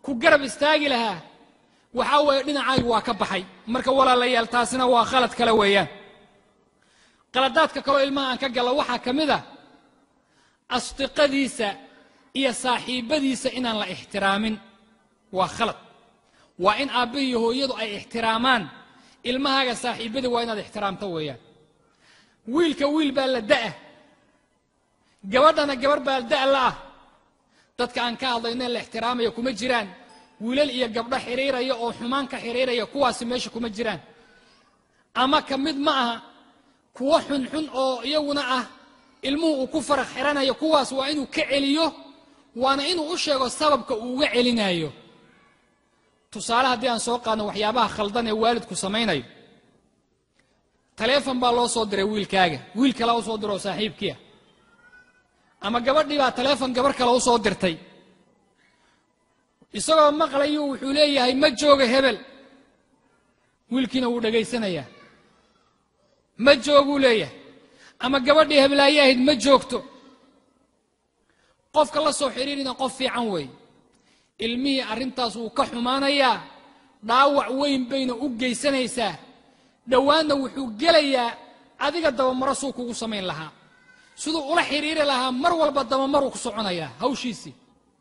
ku garab istaagi lahaa waxaa weeye dhinacaygu waa ka baxay marka walaalayaal taasina waa khalad kale weeyaan qaladaadka kaloo ilmaha aan ka galla waxaa ka mid a asdiqadiisa iyo saaxiibbadiisa inaan la ixtiraamin waa khalad waa in aabbihi iyo hooyadu ay ixtiraamaan ilmahaaga saaxiibbadii waa inaad ixtiraamto weeyaan wiilka wiil baa la da'ah gabadhana gabarh baa da' la ah dadka aan ka hadlayno in la ixtiraamaya kuma jiraan wiilal iyo gabdho xidhiiraya oo xumaan ka xidhiiraya kuwaasi meesha kuma jiraan ama ka mid ma aha kuwo xunxun oo iyaguna ah ilmuhu uu ku farax xiranayo kuwaas waa inuu ka celiyo waana inuu u sheego sababka uu uga celinayo tusaale haddii aan soo qaadno waxyaabaha khaldan ee waalidku samaynayo taleefon baa loo soo diray wiilkaaga wiil kale u soo diro oo saaxiibkiia ama gabadhii baa taleefon gabarh kale u soo dirtay isagoo maqlayu wuxuu leeyahay ma jooga hebel wiilkiina wuu dhegaysanayaa ma jooguu leeyahay ama gabadhii heblaaye ahayd ma joogto qofka la soo xidhiirina qof fiican weeye ilmihii arrintaas wuu ka xumaanayaa dhaawac weyn bayna u geysanaysaa dhowaanna wuxuu gelayaa adiga dabamaro suu kugu samayn lahaa siduu ula xidhiiri lahaa mar walba dabamaruu ku soconayaa hawshiisii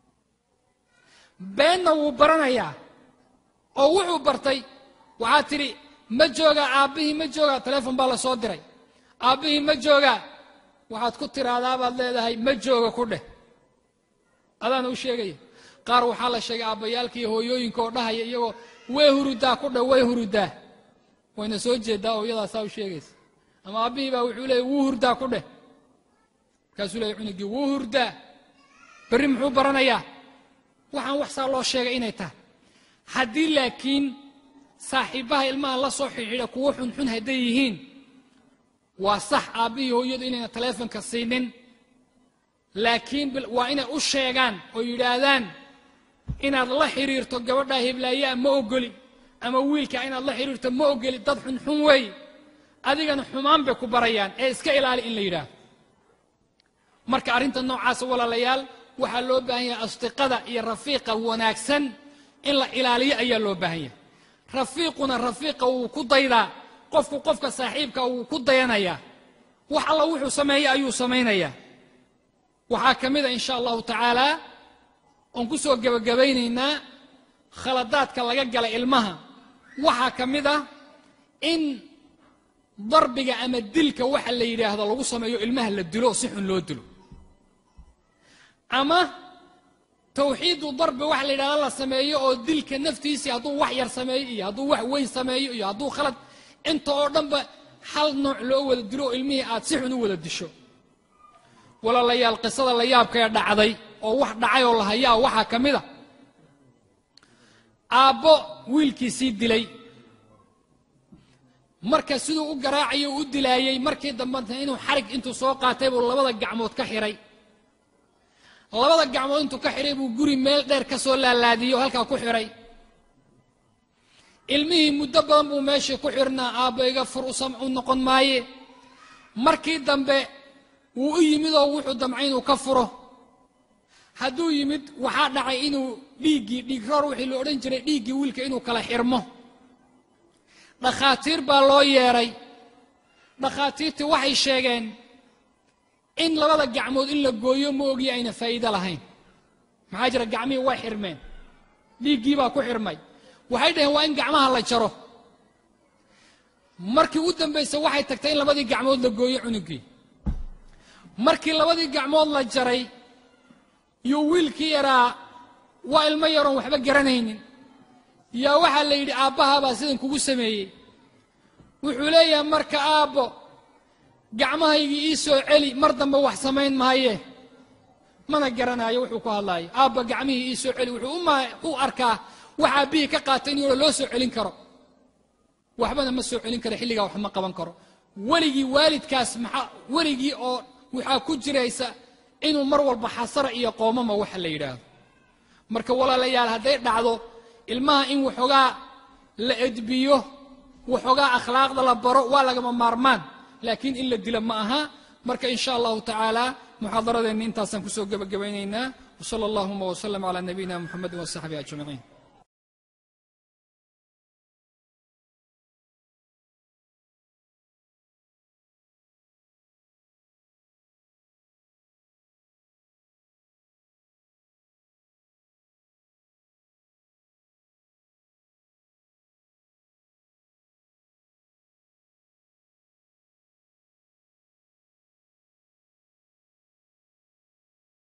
beenna wuu baranayaa oo wuxuu bartay waxaad tidhi ma joogaa aabbihii ma joogaa taleefon baa la soo diray aabbihii ma joogaa waxaad ku tiraadaabaad leedahay ma jooga ku dheh adaana u sheegaya qaar waxaa la sheegay aabbayaalka iyo hooyooyinka oo dhahaya iyagoo way hurudaa ku dheh way hurudaa wayna soo jeedaa oo iyadaasaa u sheegaysa ama aabbihii baa wuxuu leeyay wuu hurdaa ku dheh markaasuu leeyay cunugii wuu hurdaa berri muxuu baranayaa waxaan wax saa loo sheegay inay tahay haddii laakiin saaxiibbaha ilmaha la soo xidhiidha kuwo xunxun hadday yihiin waa sax aabbihii hooyadu inayna taleefonka siinin laakiin waa inay u sheegaan oo yidhaahdaan inaad la xidhiirto gabadhaa heblaayaa ma ogoli ama wiilka inaad la xidhiirto ma ogoli dad xunxun wey adigana xumaan bay ku barayaan ee iska ilaali in la yidhaahdo marka arrinta noocaasa walaalayaal waxaa loo baahan yahay asdiqada iyo rafiiqa wanaagsan in la ilaaliyo ayaa loo baahan yahay rafiiquna rafiiqa wuu ku daydaa qofku qofka saaxiibka wuu ku dayanayaa wax alla wuxuu sameeyey ayuu samaynayaa waxaa ka mid a in sha allahu tacaala oon ku soo gebagabaynaynaa khaladaadka laga gala ilmaha waxaa ka mid ah in darbiga ama dilka waxa la yidhaahdo lagu sameeyo ilmaha la dilo si xun loo dilo ama tawxiidu darbi waxa la yidhahda la sameeyo oo dilka naftiisii hadduu wax yar sameeyo iyo hadduu wax weyn sameeyo iyo hadduu khalad inta oo dhanba hal nooc loo wada dilo oo ilmihii aad si xun u wada disho walaalayaal qisada la yaabka ee dhacday oo wax dhacay oo la hayaa waxaa ka mid a aabbo wiilkiisii dilay marka siduu u garaacayo u dilaayey markii dambena inuu xarig intuu soo qaatay buu labada gacmood ka xidhay labada gacmood intuu ka xidhay buu guri meel dheer ka soo laalaadiyey oo halkaa ku xidhay ilmihii muddo badan buu meeshii ku xidhnaa aabbo iga fur u noqon maaye markii dambe wuu u yimid oo wuxuu damcay inuu ka furo hadduu yimid waxaa dhacay inuu dhiiggii dhiigroor wixii la odhan jiray dhiiggii wiilka inuu kala xirmo dhakhaatiir baa loo yeedhay dhakhaatiirtii waxay sheegeen in labada gacmood in la gooyo ma ogiya ayna faa'iido lahayn maxaa jira gacmihii way xirmeen dhiiggii baa ku xirmay waxay dhaheen waa in gacmaha la jaro markii u dambaysay waxay tagtay in labadii gacmood la gooyo cunugii markii labadii gacmood la jaray iyo wiilkii yaraa waa ilmo yaroon waxba garanaynin yaa waxaa la yidhi aabbahaabaa sidan kugu sameeyey wuxuu leeyahay marka aabbo gacmahaygii ii soo celi mar dambe wax samayn maaye mana garanaayo wuxuu ku hadlaayo aabba gacmihii ii soo celi wuxuu u arkaa wax aabbihii ka qaatay in yaro loo soo celin karo waxbana ma soo celin karo xilligaa wax ma qaban karo weligii waalidkaas maxaa weligii oo waxaa ku jiraysa inuu mar walba xasara iyo qoomama waxa la yidhaahdo marka walaalayaal hadday dhacdo ilmaha in waxoogaa la edbiyo waxoogaa akhlaaqda la baro waa lagama maarmaan laakiin in la dilo ma aha marka in sha allahu tacaala muxaadaradeenni intaasaan kusoo gebagabaynaynaa wsala allahuma wslm cla nabiyina muxamedi wsaxbi ajmaciin